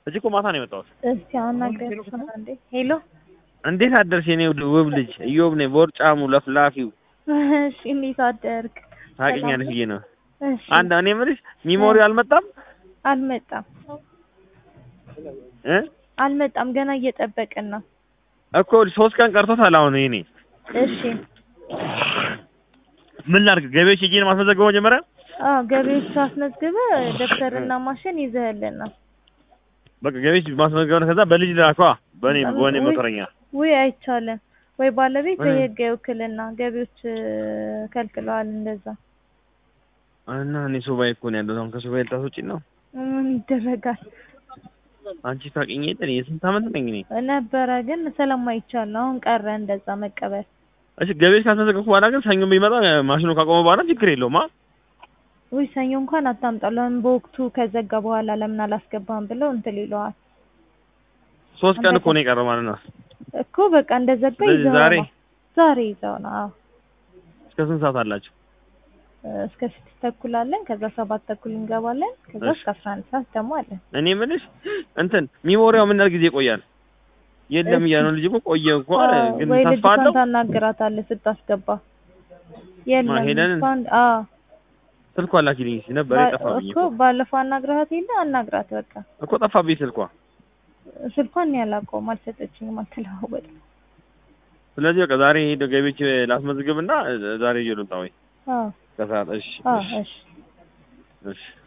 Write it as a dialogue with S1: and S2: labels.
S1: እዚህ እኮ ማታ ነው የመጣሁት።
S2: እስቲ አናግሪያት እንዴ። ሄሎ
S1: እንዴት አደርሽ የኔ ውድ ውብ ልጅ? እዮብ ነኝ ቦርጫሙ ለፍላፊው።
S2: እሺ እንዴት አደርክ?
S1: ታውቂኛለሽ ብዬ ነው።
S2: እሺ
S1: አንድ እኔ የምልሽ ሚሞሪ አልመጣም
S2: አልመጣም
S1: እ
S2: አልመጣም ገና እየጠበቅን ነው።
S1: እኮ ሶስት ቀን ቀርቶታል። አሁን የኔ
S2: እሺ
S1: ምን ላድርግ? ገቢዎች ሂጅ ነው ማስመዘገበው መጀመሪያ
S2: አዎ ገቢዎች አስመዝግበ ደብተርና ማሽን ይዘህልን ነው።
S1: በቃ ገቢዎች ማስመዝገብ ነው። ከዛ በልጅ ላኳ በእኔ በእኔ
S2: ውይ፣
S1: ሞተረኛ
S2: ውይ አይቻልም ወይ ባለቤት
S1: ምን?
S2: የህግ ውክልና ገቢዎች እ፣ ከልክለዋል እንደዛ
S1: እና እኔ ሱባኤ እኮ ነው ያለሁት። አሁን ከሱባኤ ልታስወጪ ነው?
S2: ምን ይደረጋል
S1: አንቺ ታውቂኝ የለ እኔ የስንት ዓመት ነኝ እኔ።
S2: ነበረ ግን ስለማይቻል ነው አሁን ቀረ እንደዛ መቀበል
S1: እሺ ገቢዎች ካስመዘገብኩ በኋላ ግን ሰኞ ቢመጣ ማሽኑ ካቆመ በኋላ ችግር የለውም። አ
S2: ውይ ሰኞ እንኳን አታምጣው ለምን በወቅቱ ከዘጋ በኋላ ለምን አላስገባም ብለው እንትን ይለዋል
S1: ሶስት ቀን እኮ ነው የቀረው ማለት ነው።
S2: እኮ በቃ እንደዘጋ
S1: ስለዚህ
S2: ይዘው
S1: ዛሬ
S2: ነው ዛሬ ይዘው ነው አዎ
S1: እስከ ስንት ሰዓት አላችሁ?
S2: እስከ ስድስት ተኩል አለን ከዛ ሰባት ተኩል እንገባለን ከዛ
S1: እሺ።
S2: እስከ አስራ አንድ ሰዓት ደግሞ አለን
S1: እኔ የምልሽ እንትን ሚሞሪያው ምን ያህል ጊዜ ይቆያል? የለም
S2: እሺ።
S1: እያለ ነው ልጅ እኮ ቆየ እንኳን
S2: አዎ፣
S1: ግን
S2: ወይ
S1: ተስፋ
S2: ልጅቷን
S1: አለው።
S2: ታናግራታለህ ስታስገባ የለም
S1: ሄደንን?
S2: እሷን አዎ
S1: ስልኳ ላኪልኝ እስኪ ነበር
S2: ባ-
S1: የጠፋብኝ
S2: እኮ
S1: እኮ
S2: ባለፈው አናግረሃት የለ አናግራት በቃ
S1: እኮ ጠፋብኝ ስልኳ።
S2: ስልኳን እኔ አላውቀውም አልሰጠችኝም አልተለዋወጥም
S1: ስለዚህ በቃ ዛሬ ሄዶ ገቢዎች ላስመዝግብና ዛሬ ይዤ ልምጣ ወይ
S2: አዎ
S1: ከሰዓት? እሺ
S2: አዎ
S1: እሺ
S2: እሺ
S1: እሺ